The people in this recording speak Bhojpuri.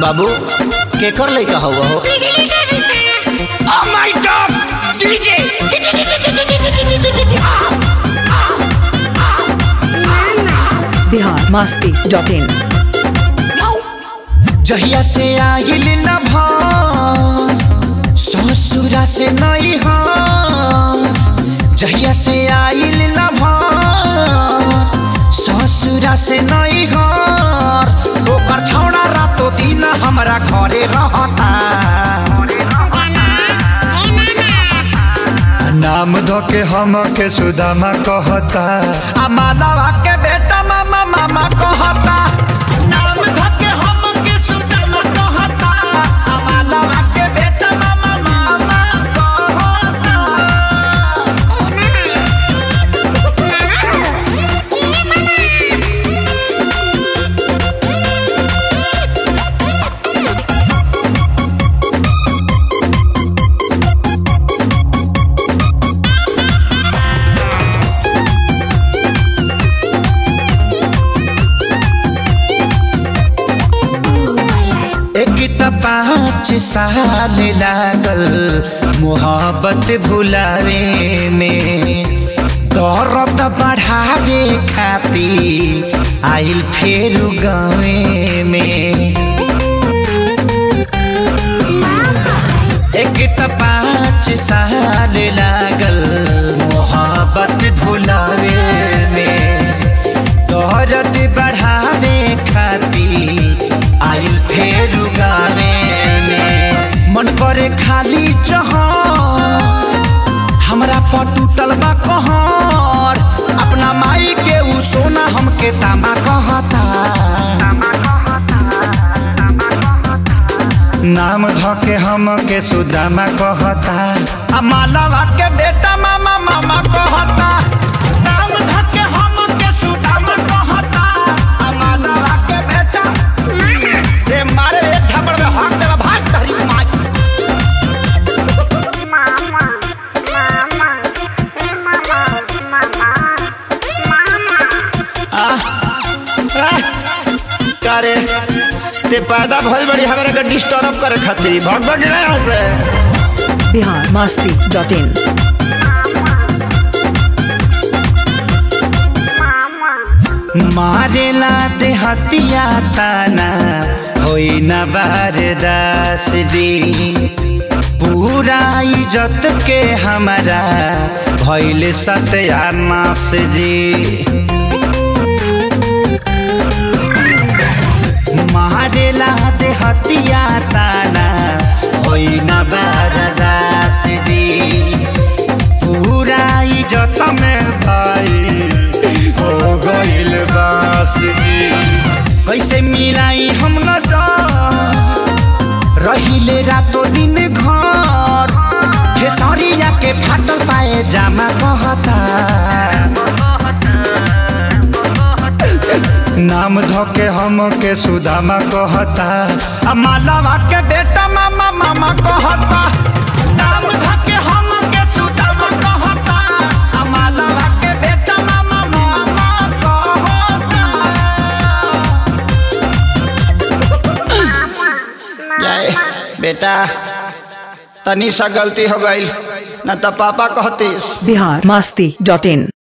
बाबू केकर लइका हवा हो Oh my god! DJ! Bihar Masti dot in जहिया से आइल न भान ससुरा से नहीं हाँ जहिया से आइल न भान ससुरा से नहीं हाँ ओकर छौड़ा रातो दिन हमरा घरे रहता नाम धो के हम के सुदामा कहता आ मालवा के बेटा मामा मामा कहता नाम धके हम के सुदामा कहता आ मालवा के बेटा मामा मामा कहता एक त पाँच साल लागल मोहब्बत भुलावे में दर्द बढ़ावे खातिर आइल फेर गावे में एक त पाँच साल लागल मोहब्बत भुलावे में दर्द बढ़ावे खातिर आइल फेर गावे में मन करे खाली चह हमरा पर टूटल बा कहर अपना माई के उ सोना हमके तामा कहता नाम धो के हम के सुदामा कहता आ मालवा के बेटा मामा मामा कहता नाम धके हम के सुदामा कहता आ मालवा के बेटा रे मारे रे झपड़ में हाथ देला भाग तहरी माई करे ते पैदा भइल बड़ी हमरा के डिस्टर्ब करे खातिर भग भग गया यहाँ से बिहार मस्ती डॉट इन मारेला ते हतिया ताना होई न बारदास जी पूरा इज्जत के हमारा भइल सत्यानाश जी मारेला ते हतिया ताना होई न बारदास जी पूरा इज्जत में भाई हो गइल बास जी कैसे मिलाई हम न रहिले रातो दिन घर खेसरिया के फाटल पाए जामा कहता नाम धो के हम के सुदामा कहता आ मालवा के बेटा मामा मामा कहता नाम धके हम के सुदामा कहता आ मालवा के बेटा मामा मामा कहता जाए बेटा तनी सा गलती हो गई न तो पापा कहतीस बिहार मस्ती डॉट इन